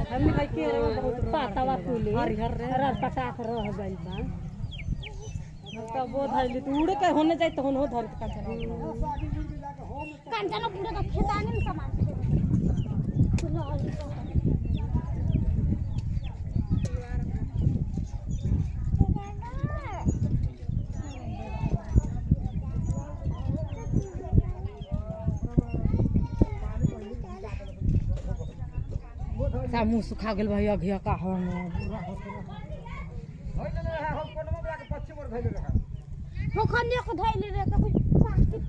हमने भाई के रे बहुत पातावा कुली हरिहर रे रर पटाक रह गइल बा तब वो धरली तू उड़ के होने जाए तो होने हो धर का कंचन पूरे का खेतानी में सामान सा मुंह सुखा गेल भाई अघिया का हो हो खन्ने को धइले रे तो कुछ प्लास्टिक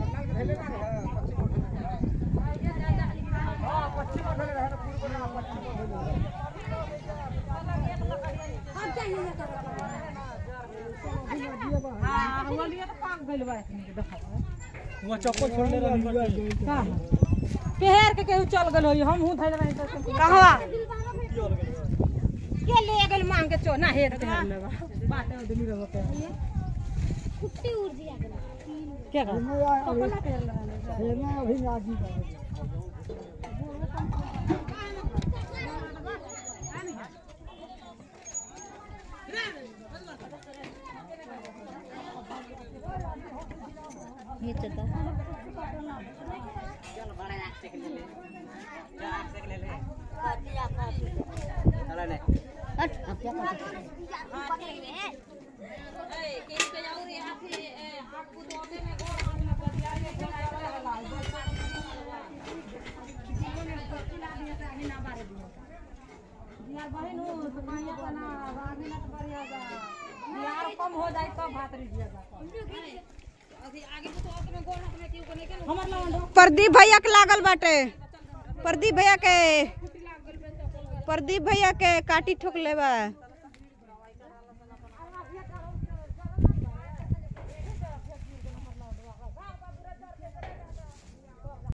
अब चाहिए ना हां हमलिया तो पाक गेल बा देखा वो चप्पल छोड़ने रही का पेहर के केहू चल गेल होई हम हूं धइल रही तो कहवा के ले गेल मांग के चो ना हे पेहर लेबा बात दिल्ली रहो के कुट्टी उड़ दिया के का अपना पेहर लगा नीचे तो हट अब क्या कर सकते यार बहन हो तो माया तना आगे ना तो बढ़िया जा यार कम हो जाए तब भात रहिएगा हमर लवंडो प्रदीप भैया के लागल बाटे प्रदीप भैया के प्रदीप भैया के काटी ठोक ले बा